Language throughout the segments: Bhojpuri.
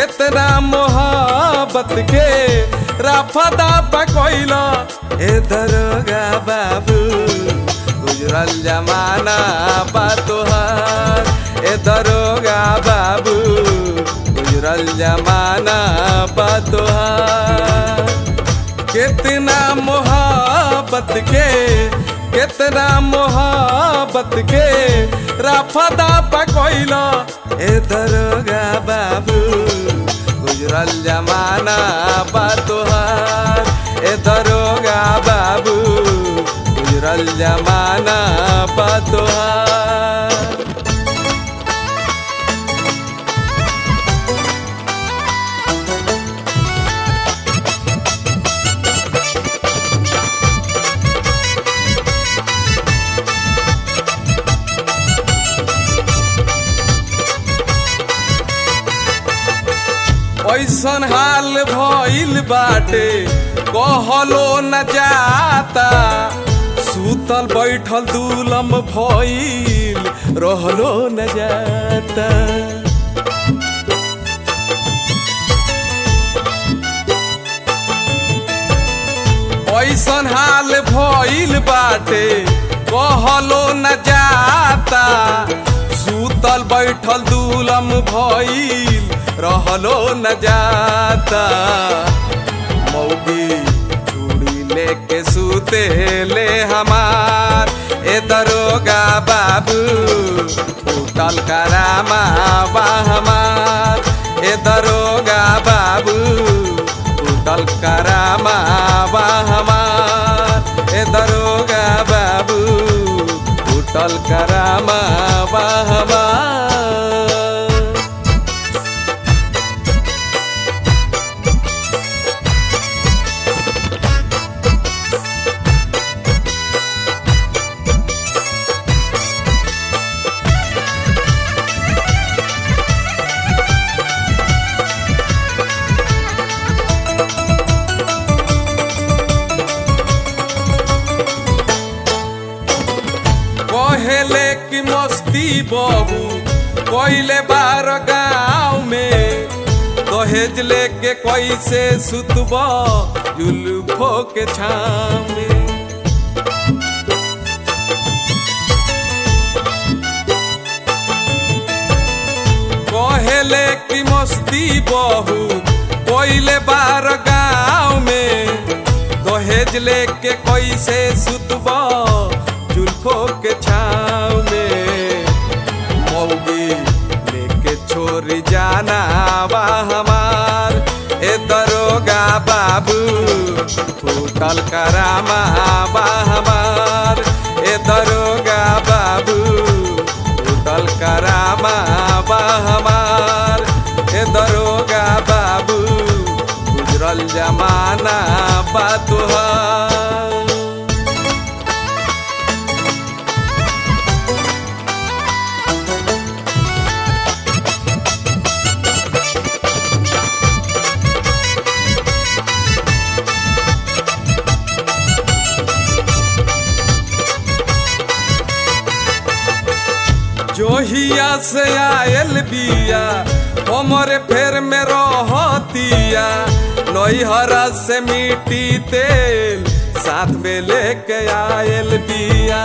कितना मोहब्बत के राफदा पकोइला ए दरोगा बाबू गुजरल जमाना बा तोहार ए दरोगा बाबू गुजरल जमाना बा तोहार कितना मोहब्बत के कितना मोहब्बत के राफदा पकोइला ए दरोगा बाबू गुजरल जमाना बा तोहार ए दरोगा बाबू गुजरल जमाना बा तोहार ऐसन हाल भइल बाटे कहलो न जाता सुतल बैठल दुलम भइल रहलो न जाता ऐसन हाल भइल बाटे कहलो न जाता सुतल बैठल दुलम भइल रहलो न जाता मौगी चूड़ी लेके सूते ले हमार ए दरोगा बाबू उठल करामा बा हमार ए दरोगा बाबू उठल करामा बा हमार ए दरोगा बाबू उठल करामा बा हमार कहेले की मस्ती बहू कोइले बार गाँव में दहेज लेके कैसे सुतब जुल्फो के छाव में कहेले की मस्ती बहू कोइले बार गाँव में दहेज लेके कैसे सुतब जुल्फो के छाव में मौगी लेके छोरी जाना बा हमार ए दरोगा बाबू फूटल करामा बा हमार ए दरोगा बाबू फूटल करामा बा हमार ए दरोगा बाबू गुजरल जमाना बा तुहार जोहिया से आयल बिया हमरे फेर में रहतिया नैहरा से मिट्टी तेल साथ में लेके आयल बिया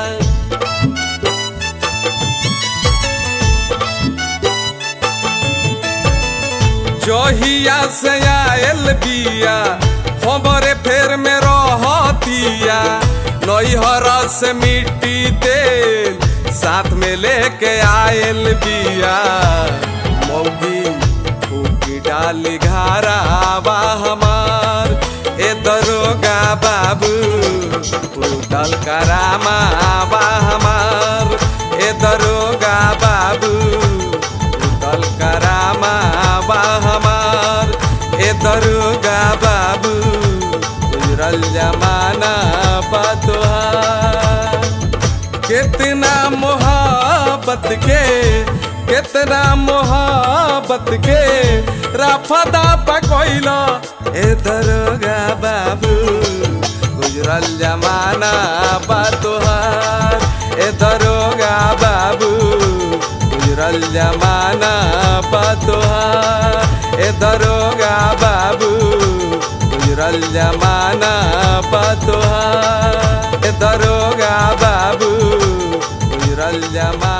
जोहिया से आयल बिया हमरे फेर में रहतिया नैहरा से मिट्टी तेल साथ में लेके आयल बिया मौगी फूकी डाली घारा बा हमार ए दरोगा बाबू फूटल करामा बा हमार ए दरोगा बाबू फूटल करामा बा हमार ए दरोगा बाबू गुजरल जमाना बा तोहार कितना मोहब्बत के कितना मोहब्बत के राफदा पकोइला ए दरोगा बाबू गुजरल जमाना बा तोहार ए दरोगा बाबू गुजरल जमाना बा तोहार ए दरोगा बाबू गुजरल जमाना पतोहार ए दरोगा बाबू गुजरल जमाना